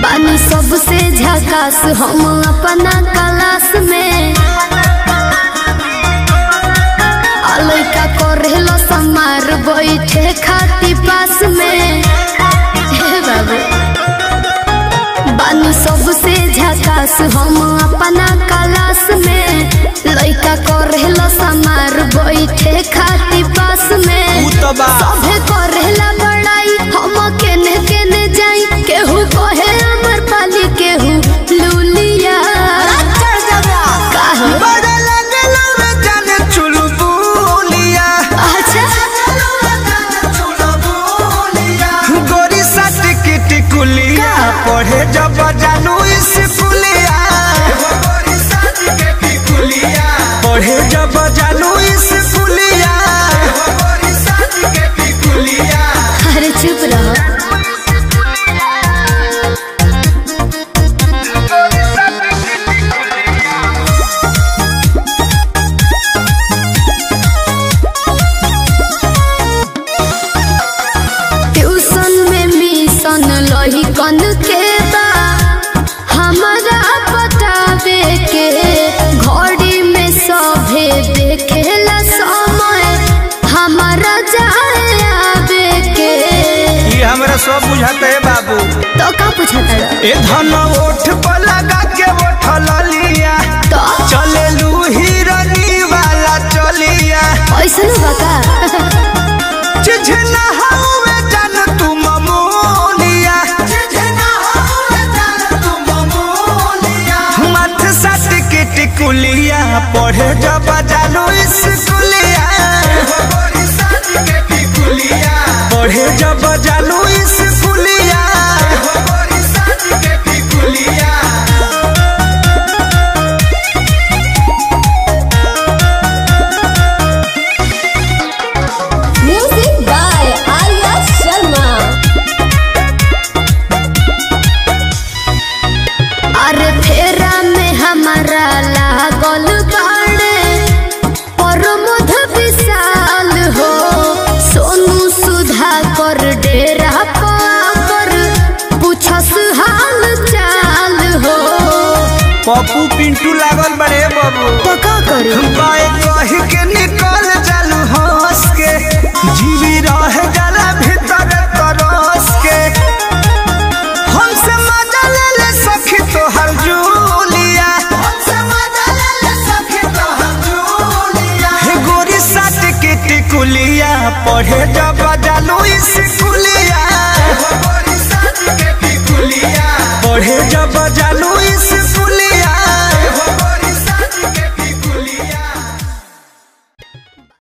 बानी सबसे झकास हम अपना क्लास में आ लइका करेलो समार बैठे खाती पास में हे बाबू बानी सबसे झकास हम अपना क्लास में लइका करेलो समार बैठे खाती पास में उ तो बा सभे करेला बड़ाई हम केने केने जाई केहू कहे अमर पाली केहू लूलिया काहे? बड़ा लगलो रे जाने चुलबुलिया अच्छा गोरी साथ की टिकुलिया पढ़े जब जानू स्कूलिया पढ़े जब जानू स्कूलिया अरे चुप रहो ट्यूशन में मिशन लही कन के बा हमारा बतावे के घड़ी में सभे देखेला समय हमारा जाए आवे के ये हमरा सब बुझाते है बाबू तो का पूछता रहा? ए धन ओठ पर लगा के ओठल लिया तो चले लू हिरनी वाला चलिया ऐसा बका चिझना हवे जान तू ममोलिया मथ सट के टिकुलिया पढ़े जब जानू स्कूलिया पढ़े जब जानू स्कूलिया म्यूजिक बाय आर्या शर्मा अरे फेरा में हमारा लागल बाड़े प्रमोद विशाल हो सोनू सुधा कर डेरा पर पूछस हाल चाल हो पप्पू पिंटू लागल बड़े बाबू तो का करी बाय कह के निकल जालू हंस के जीवी रह जाला भीतर तरस के हमसे मजा ले ले सखी तोहर जूलिया हे गोरी साथ के टिकुलिया पढ़े जब जालू स्कूलिया पढ़े जब जालू स्कूलिया